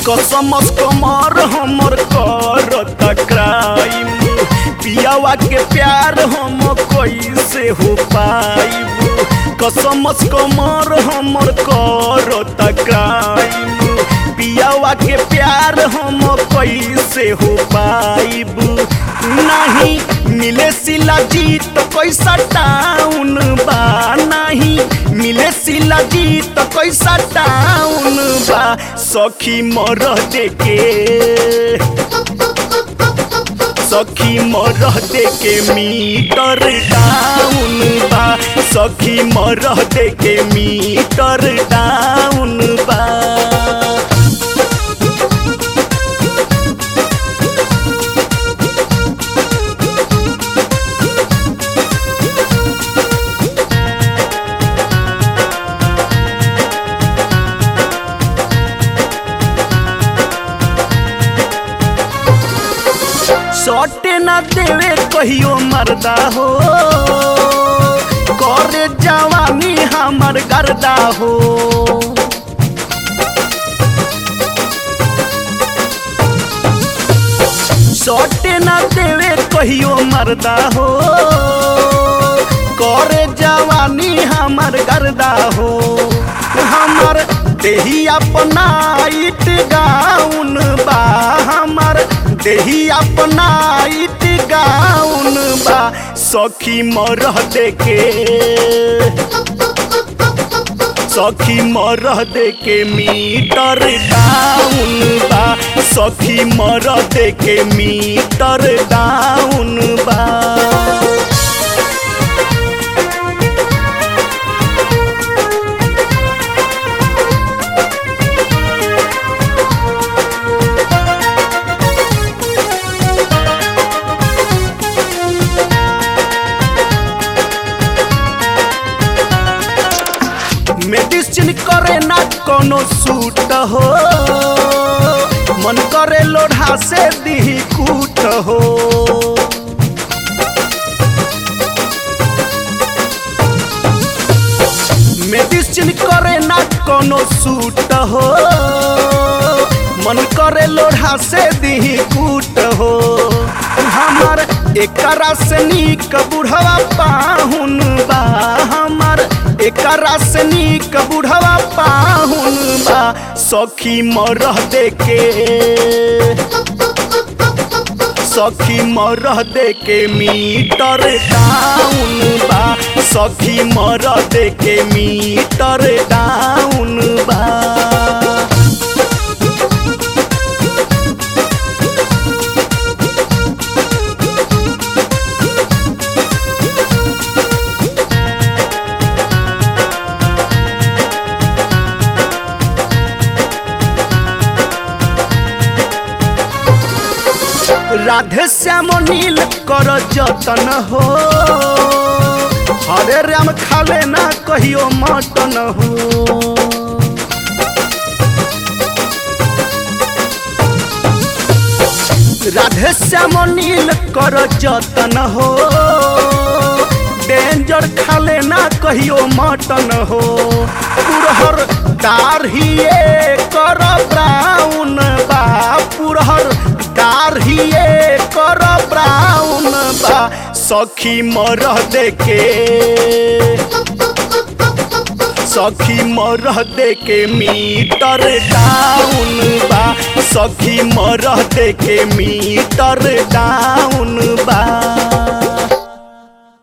कसमस कमर हमर करता क्राइम पियावा के प्यार हम कैसे हो पाइब कसमस कमर हमर करता क्राइम पियावा के प्यार हम कैसे हो पाइब नहीं मिले सिला जी तो कैसा टाउन बा नहीं मिले सिला जी तो कैसा टाउन बा सखी मर देके सखी मर देके मीटर डाउन बा सखी मर देके मीटर डाउन बा सटे ना देवे कहियो मरदा हो करे जवानी हमर गर्दा हो सटे ना देवे कहियो मरदा हो करे जवानी हमर गर्दा हो हमर देही अपना इट गाउन बा हमर देही अपना इट गाउन बा सखी मरह देके सखी मरह देके मीटर डाउन बा सखी मरह देके मीटर डाउन बा मेडिसिन करे ना कोनो सूट हो मन करे लोढ़ा से दी कूट हो मेडिसिन करे ना कोनो सूट हो मन करे लोढ़ा से दी कूट हो हमर एकरा से नीक बुढ़वा पाहुन बा हमर एकरा से नीक बुढ़वा पाहुन बा सखी मरह देके सखी मरह देके मीटर डाउन बा सखी मरह देके मीटर डाउन बा राधे श्याम नील कर जतन हो हरे राम खाले ना कहियो मटन हो राधे श्याम नील कर जतन हो डेंजर खाले ना कहियो मटन हो पुरहर दाढ़िए कर ब्राउन बा पुरहर दाढ़िए कर ब्राउन बा सखी मरह देके सखी मरह देके मीटर डाउन बा सखी मरह देके मीटर डाउन बा